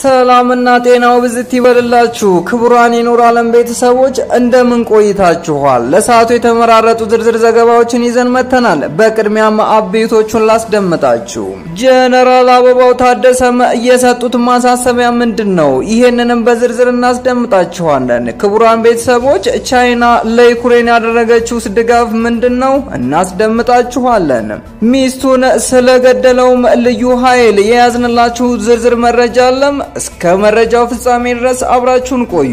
ሰላምና ጤናው ብዝት ይበልላችሁ ክቡራን የኖር አለም ቤተሰቦች እንደምን ቆይታችኋል? ለሰዓቱ የተመራረጡ ዝርዝር ዘገባዎችን ይዘን መጥተናል። በቅድሚያም አቤቶቹን ላስደምጣችሁ። ጀነራል አበባው ታደሰም የሰጡት ማሳሰቢያ ምንድን ነው? ይህንንም በዝርዝር እናስደምጣችኋለን። ክቡራን ቤተሰቦች ቻይና ለዩክሬን ያደረገችው ድጋፍ ምንድን ነው? እናስደምጣችኋለን። ሚስቱን ስለገደለውም ልዩ ኃይል የያዝንላችሁ ዝርዝር መረጃ አለም። እስከ መረጃው ፍጻሜ ድረስ አብራችሁን ቆዩ።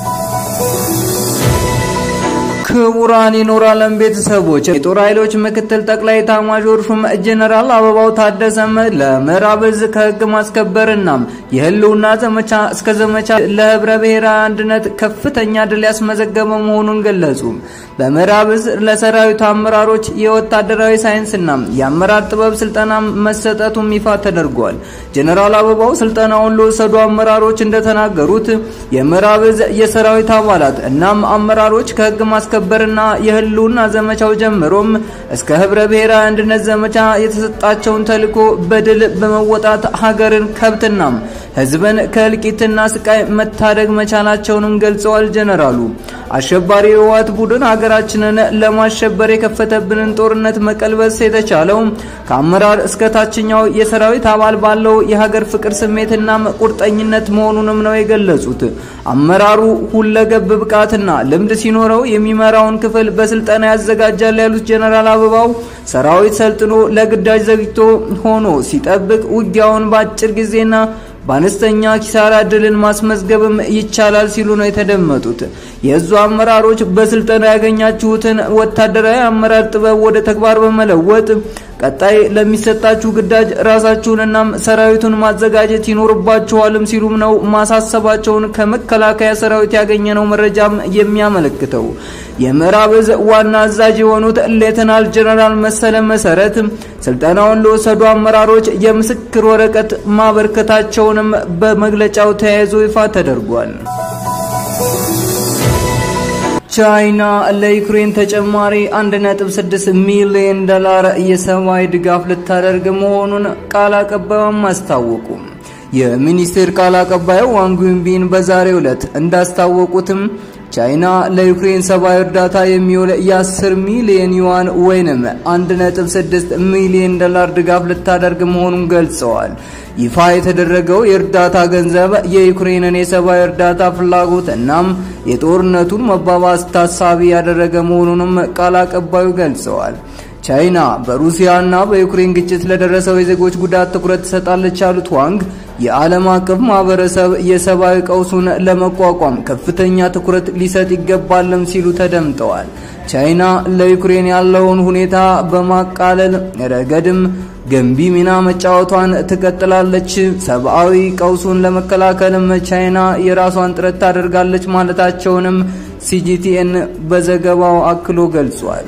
ክቡራን የኖር አለም ቤተሰቦች የጦር ኃይሎች ምክትል ጠቅላይ ኤታማዦር ሹም ጀነራል አበባው ታደሰም ለምዕራብ እዝ ከህግ ማስከበርና የህልውና ዘመቻ እስከ ዘመቻ ለህብረ ብሔራዊ አንድነት ከፍተኛ ድል ያስመዘገበ መሆኑን ገለጹ። በምዕራብ እዝ ለሰራዊቱ አመራሮች የወታደራዊ ሳይንስና የአመራር ጥበብ ስልጠና መሰጠቱም ይፋ ተደርጓል። ጀነራል አበባው ስልጠናውን ለወሰዱ አመራሮች እንደተናገሩት የምዕራብ እዝ የሰራዊት አባላት እናም አመራሮች ከህግ ማስከበርና የህልውና ዘመቻው ጀምሮም እስከ ህብረ ብሔራዊ አንድነት ዘመቻ የተሰጣቸውን ተልዕኮ በድል በመወጣት ሀገርን ከብትና ህዝብን ከእልቂትና ስቃይ መታደግ መቻላቸውንም ገልጸዋል። ጀነራሉ አሸባሪ የህወሓት ቡድን ሀገራችንን ለማሸበር የከፈተብንን ጦርነት መቀልበስ የተቻለው ከአመራር እስከ ታችኛው የሰራዊት አባል ባለው የሀገር ፍቅር ስሜትና ቁርጠኝነት መሆኑንም ነው የገለጹት። አመራሩ ሁለገብ ብቃትና ልምድ ሲኖረው የሚመራውን ክፍል በስልጠና ያዘጋጃል ያሉት ጀነራል አበባው ሰራዊት ሰልጥኖ ለግዳጅ ዘግይቶ ሆኖ ሲጠብቅ ውጊያውን በአጭር ጊዜና በአነስተኛ ኪሳራ ድልን ማስመዝገብም ይቻላል ሲሉ ነው የተደመጡት። የእዙ አመራሮች በስልጠና ያገኛችሁትን ወታደራዊ አመራር ጥበብ ወደ ተግባር በመለወጥ ቀጣይ ለሚሰጣችሁ ግዳጅ ራሳችሁንና ሰራዊቱን ማዘጋጀት ይኖርባችኋልም ሲሉም ነው ማሳሰባቸውን ከመከላከያ ሰራዊት ያገኘነው መረጃም የሚያመለክተው። የምዕራብ እዝ ዋና አዛዥ የሆኑት ሌተናል ጀነራል መሰለ መሰረት ስልጠናውን ለወሰዱ አመራሮች የምስክር ወረቀት ማበርከታቸውንም በመግለጫው ተያይዞ ይፋ ተደርጓል። ቻይና ለዩክሬን ተጨማሪ 1.6 ሚሊዮን ዶላር የሰብአዊ ድጋፍ ልታደርግ መሆኑን ቃል አቀባዩም አስታወቁ። የሚኒስቴር ቃል አቀባዩ ዋንግ ዊንቢን በዛሬው ዕለት እንዳስታወቁትም ቻይና ለዩክሬን ሰብአዊ እርዳታ የሚውል የ10 ሚሊዮን ዩዋን ወይንም 1.6 ሚሊዮን ዶላር ድጋፍ ልታደርግ መሆኑን ገልጸዋል። ይፋ የተደረገው የእርዳታ ገንዘብ የዩክሬንን የሰብአዊ እርዳታ ፍላጎት እናም የጦርነቱን መባባስ ታሳቢ ያደረገ መሆኑንም ቃል አቀባዩ ገልጸዋል። ቻይና በሩሲያና በዩክሬን ግጭት ለደረሰው የዜጎች ጉዳት ትኩረት ትሰጣለች ያሉት ዋንግ የዓለም አቀፍ ማህበረሰብ የሰብአዊ ቀውሱን ለመቋቋም ከፍተኛ ትኩረት ሊሰጥ ይገባልም ሲሉ ተደምጠዋል። ቻይና ለዩክሬን ያለውን ሁኔታ በማቃለል ረገድም ገንቢ ሚና መጫወቷን ትቀጥላለች። ሰብአዊ ቀውሱን ለመከላከልም ቻይና የራሷን ጥረት ታደርጋለች ማለታቸውንም ሲጂቲኤን በዘገባው አክሎ ገልጿል።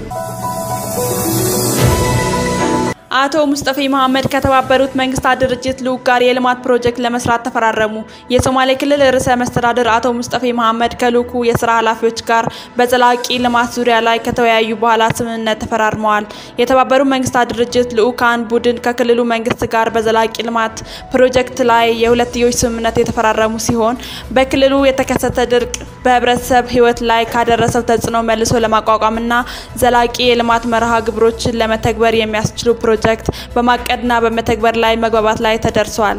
አቶ ሙስጠፌ መሐመድ ከተባበሩት መንግስታት ድርጅት ልዑክ ጋር የልማት ፕሮጀክት ለመስራት ተፈራረሙ። የሶማሌ ክልል ርዕሰ መስተዳድር አቶ ሙስጠፌ መሐመድ ከልዑኩ የስራ ኃላፊዎች ጋር በዘላቂ ልማት ዙሪያ ላይ ከተወያዩ በኋላ ስምምነት ተፈራርመዋል። የተባበሩት መንግስታት ድርጅት ልዑካን ቡድን ከክልሉ መንግስት ጋር በዘላቂ ልማት ፕሮጀክት ላይ የሁለትዮሽ ስምምነት የተፈራረሙ ሲሆን በክልሉ የተከሰተ ድርቅ በህብረተሰብ ህይወት ላይ ካደረሰው ተጽዕኖ መልሶ ለማቋቋምና ዘላቂ የልማት መርሃ ግብሮችን ለመተግበር የሚያስችሉ ፕሮጀክት በማቀድና በመተግበር ላይ መግባባት ላይ ተደርሷል።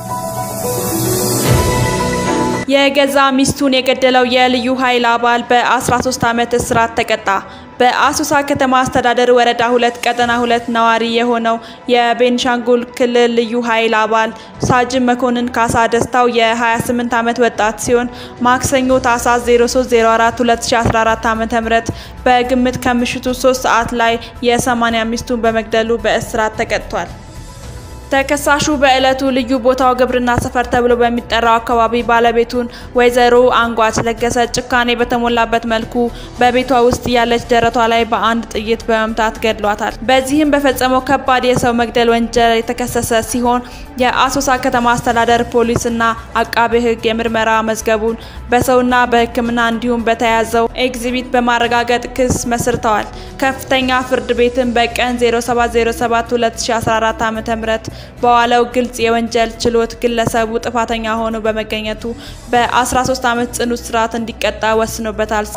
የገዛ ሚስቱን የገደለው የልዩ ኃይል አባል በ13 ዓመት እስራት ተቀጣ። በአሶሳ ከተማ አስተዳደር ወረዳ ሁለት ቀጠና ሁለት ነዋሪ የሆነው የቤንሻንጉል ክልል ልዩ ኃይል አባል ሳጅን መኮንን ካሳ ደስታው የ28 ዓመት ወጣት ሲሆን ማክሰኞ ታህሳስ 0304 2014 ዓ.ም በግምት ከምሽቱ 3 ሰዓት ላይ የ80 ሚስቱን በመግደሉ በእስራት ተቀጥቷል። ተከሳሹ በዕለቱ ልዩ ቦታው ግብርና ሰፈር ተብሎ በሚጠራው አካባቢ ባለቤቱን ወይዘሮ አንጓች ለገሰ ጭካኔ በተሞላበት መልኩ በቤቷ ውስጥ ያለች ደረቷ ላይ በአንድ ጥይት በመምታት ገድሏታል። በዚህም በፈጸመው ከባድ የሰው መግደል ወንጀል የተከሰሰ ሲሆን የአሶሳ ከተማ አስተዳደር ፖሊስና አቃቤ ሕግ የምርመራ መዝገቡን በሰውና በሕክምና እንዲሁም በተያዘው ኤግዚቢት በማረጋገጥ ክስ መስርተዋል። ከፍተኛ ፍርድ ቤትም በቀን 0707 2014 ዓ.ም በዋለው ግልጽ የወንጀል ችሎት ግለሰቡ ጥፋተኛ ሆኖ በመገኘቱ በ13 ዓመት ጽኑ እስራት እንዲቀጣ ወስኖበታል።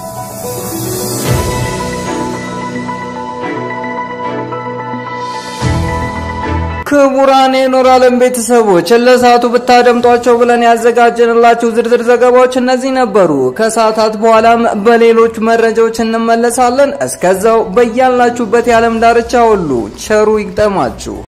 ክቡራን የኖር አለም ቤተሰቦች ለሰዓቱ ብታደምጧቸው ብለን ያዘጋጀንላችሁ ዝርዝር ዘገባዎች እነዚህ ነበሩ። ከሰዓታት በኋላም በሌሎች መረጃዎች እንመለሳለን። እስከዛው በያላችሁበት የዓለም ዳርቻ ሁሉ ቸሩ ይግጠማችሁ።